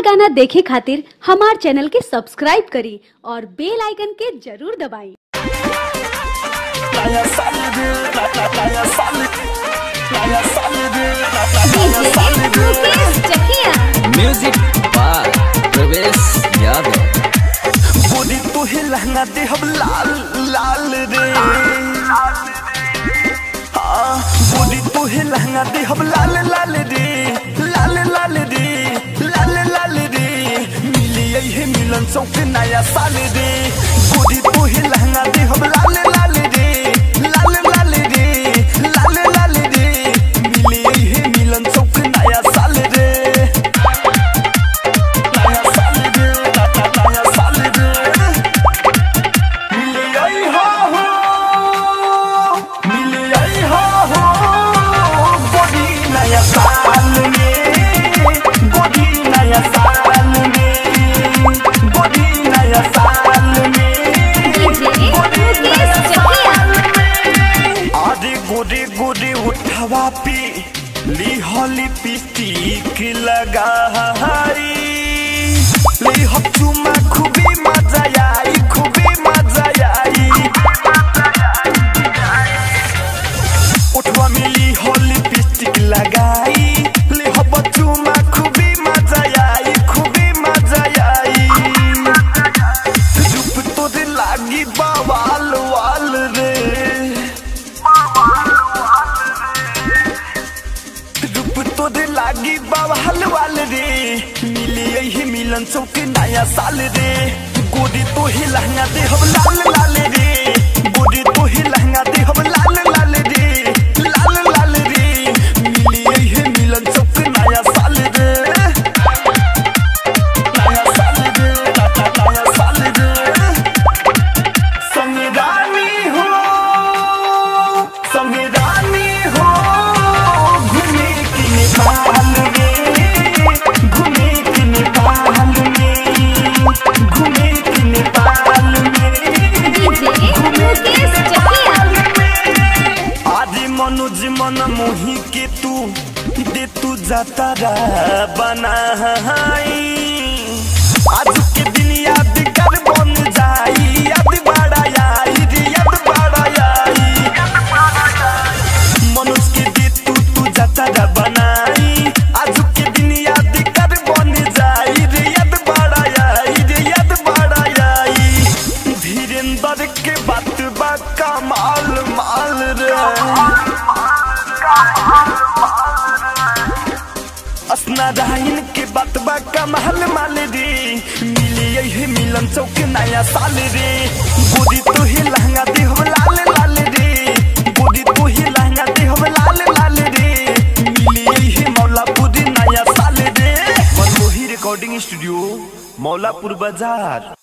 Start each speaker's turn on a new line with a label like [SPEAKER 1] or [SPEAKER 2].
[SPEAKER 1] और गाना देखे खातिर हमार चैनल के सब्सक्राइब करी और बेल आइकन के जरूर दबाई
[SPEAKER 2] Naya Salide, Naya Salide, Naya Salide, Naya Salide.
[SPEAKER 3] Music by Pravesh Yadav
[SPEAKER 2] गोरी तो ही लहंगा दे हम लाल लाल रे हाँ, गोरी तो ही लहंगा दे हम लाल लाल रे लाल लाल रे लाल लाल रे मिली है मिलन चौक नया साल रे गोरी तो ही लहंगा दे हम लाल लाल रे लाल लाल रे लाल लाल रे मिली है मिलन चौक नया साल रे नया साल रे नया साल रे मिली आई हो हो मिली आई हो हो गोरी नया साल में गोरी नया साल में गोरी नया साल में गोरी नया साल में अरे गोरे गोरे उठवा पे ली होली पिस्टिक लगा हारी ली हो चुमा खूबे मजा आई खूबे मजा आई उठवा मिली होली पिस्टिक लगाई ली हो बचुमा खूबे मजा आई खूबे मजा आई रूप तोरे लागी बवाल वाल रे रूप तोरे लागी बवाल वाल रे मिली यही मिलन चौक नया साल रे गोरी तो ही लहंगा दे हम लाल लाल रे गोरी तो ही लहंगा दे हम लाल लाल रे लाल लाल रे मिली यही मिलन चौक नया साल रे नया साल रे नया साल रे संविधानी हो संविधानी हो घूमे की नेपाल में घूमे की नेपाल में घूमे की नेपाल में घूमे की नेपाल में आदि मनोज मन मोही के तू दे तू जातारा बनाई आज के दिन याद कर बन जाई याद बड़ा आई रे याद बड़ा आई मनोज के दे तू तू जातारा बनाई आज के दिन याद कर बन जाई रे याद बड़ा आई रे याद बड़ा आई धीरेन्द्र के बात बा कमाल माल रे असनारायण के बात बा कमाल माल रे मिली यही मिलन चौक नया साल रे गोरी तो ही लहंगा दे हम लाल लाल रे गोरी तो ही लहंगा दे हम लाल लाल रे मिली यही मौलापुर नया साल रे मनमोही रिकॉर्डिंग स्टूडियो मौलापुर बाजार